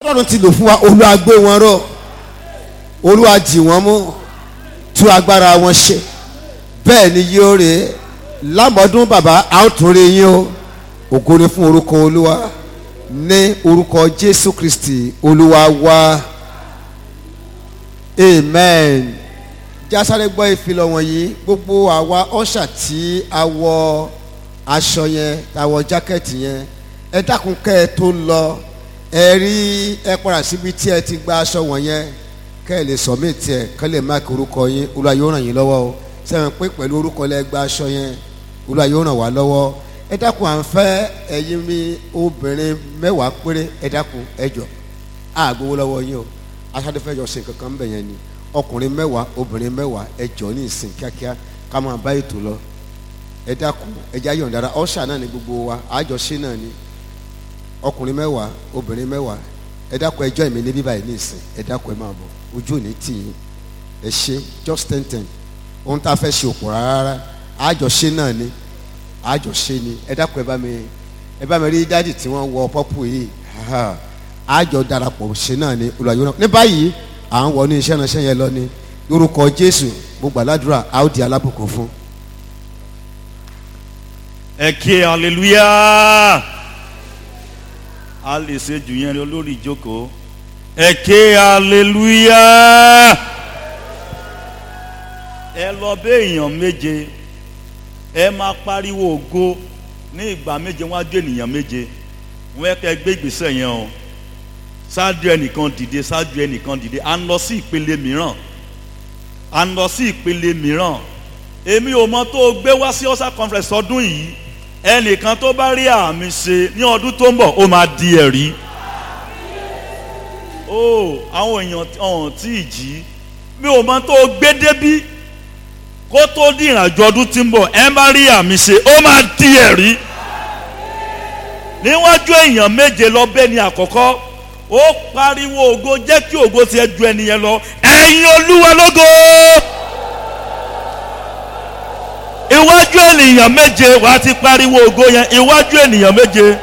ọlọ́run ti lò fún wa olúwa gbé wọn ró olúwa jì wọ́n mú tú agbára wọn ṣe bẹ́ẹ̀ ni yóò rè é lámọ́dún bàbá a ó tún rí yín o ògo ni fún orúkọ olúwa ní orúkọ jésù kristi olúwa wa amen jásáré gbọ́ ìfilọ̀ wọ̀nyí gbogbo àwa ọ̀ṣà tí a wọ aṣọ yẹn tá a wọ jákẹ́ẹ̀tì yẹn ẹ dákun kẹ́ ẹ tó lọ ẹ rí ẹ padà síbi tí ẹ ti gba aṣọ wọ̀nyẹn kẹ́ ẹ lè submit ẹ kẹ́ lè máàkì orúkọ yín olúwa yóò ràn yín lọ́wọ́ o sẹ́wọ̀n pé pẹ̀lú orúkọ lẹ gba aṣọ yẹn olúwa yóò ràn wá lọ́wọ́ ẹ dákun à ń fẹ́ ẹ̀yin mi obìnrin mẹ́wàá péré ẹ dákun ẹ jọ àgbowó lọ́wọ́ yín o aṣáájú fẹ́ jọ ṣe kankan ń bẹ̀ yẹn ni ọkùnrin mẹ́wàá obìnrin mẹ́wàá ẹ jọ ní ìsìn kíákíá ká máa bá ètò lọ ẹ dákun ẹ já yọ̀ǹda ara ọ̀ṣà náà ni gbogbo wa àjọṣe náà ni ọkùnrin mẹ́wàá obìnrin mẹ́wàá ẹ dákun ẹjọ́ ìmí níbí báyìí ní ìsìn ẹ dákun ẹ máa bọ̀ ojú ò ní tì yín ẹ ṣe just ten ten ohun tá a fẹ́ ṣe òpò rárá àjọṣe náà ni àjọṣe ni ẹ dákun ẹ bá mi ẹ bá mi rí dádì tí wọ́n wọ pọ́pù yìí àjọ darapọ̀ ṣe náà ni olùwàyò náà ní báyìí à ń wọ ní iṣẹ́ ránṣẹ́ yẹn lọ ni lórúkọ Jésù mo gbàládùra a ó di alábùkún fún. ẹ ké hallelujah a lè ṣe jù yẹn olórí ìjókòó ẹ ké hallelujah ẹ lọ bẹ èèyàn méje ẹ máa pariwo ògo ní ìgbà méje wọn á jó ènìyàn méje wọn kẹ gbé ìgbésẹ̀ yẹn o ṣáájú ẹnìkan dìde ṣáájú ẹnìkan dìde à ń lọ sí ìpele mìíràn à ń lọ sí ìpele mìíràn èmi ò mọ tó o gbé wá sí ọ̀sà conference ọdún yìí ẹnìkan tó bá rí àmì ṣe ní ọdún tó ń bọ̀ ó máa di ẹ̀rí. ó àwọn èèyàn ọ̀hún tí ì jí mi ò mọ tó o gbé débí kó tó di ìrìnàjò ọdún tí ń bọ̀ ẹ bá rí àmì ṣe ó máa di ẹ̀rí. níwájú èèyàn méje lọ bẹ́ẹ̀ ni àkọ́kọ́ ó pariwo ògo jẹ́ kí ògo tiẹ̀ ju ẹnìyẹn lọ ẹ̀yin olúwa lógo iwájú ènìyàn méje wà á ti pariwo ògo yẹn iwájú ènìyàn méje.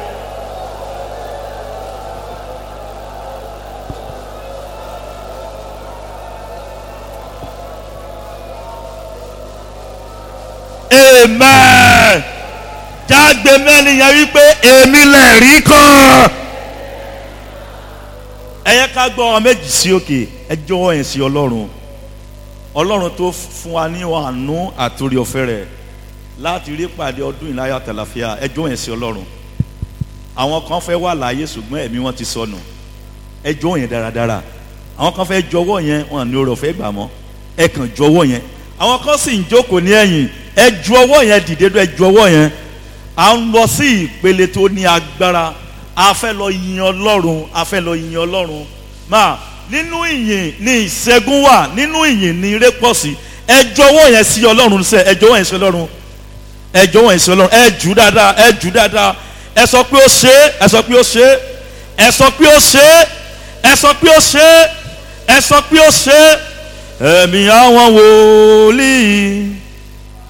amen jágbe mẹ́ni yẹn wípé èmi lè rí kàn. ẹ yẹ ká gbọ́ ọ méjì sí òkè ẹ jọ̀wọ́ yẹn sí ọlọ́run ọlọ́run tó fún wa ní àánú àtòrí ọ̀fẹ́ rẹ̀ láti rí pàdé ọdún ìláyà tàlàfíà ẹjọ́ yẹn sí ọlọ́run àwọn kan fẹ́ wà láàyè ṣùgbọ́n ẹ̀mí wọn ti sọnù ẹjọ́ yẹn dáradára àwọn kan fẹ́ jọ̀wọ́ yẹn wọn ní oore ọ̀fẹ́ gbà mọ́ ẹ kàn jọ̀wọ́ yẹn àwọn kan sì ń jókòó ní ẹ̀yìn ẹ ju ọwọ́ yẹn dìde dún ẹ ju ọwọ́ yẹn à ń lọ sí ìpele tó ní agbára a fẹ́ lọ yin ọlọ́run a fẹ́ lọ yin ọlọ́run máa nínú ìyìn ní ìṣẹ́gun wà nínú ìyìn ní ire pọ̀ sí ẹ jọ̀wọ́ yẹn sí ọlọ́run sẹ́ ẹ jọ̀wọ́ yẹn sí ọlọ́run ẹ jọ̀wọ́ yẹn sí ọlọ́run ẹ jù dáadáa ẹ jù dáadáa ẹ sọ pé ó ṣe ẹ sọ pé ó ṣe ẹ sọ pé ó ṣe ẹ sọ pé ó ṣe ẹ sọ pé ó ṣe ẹ̀mí àwọn wòlíì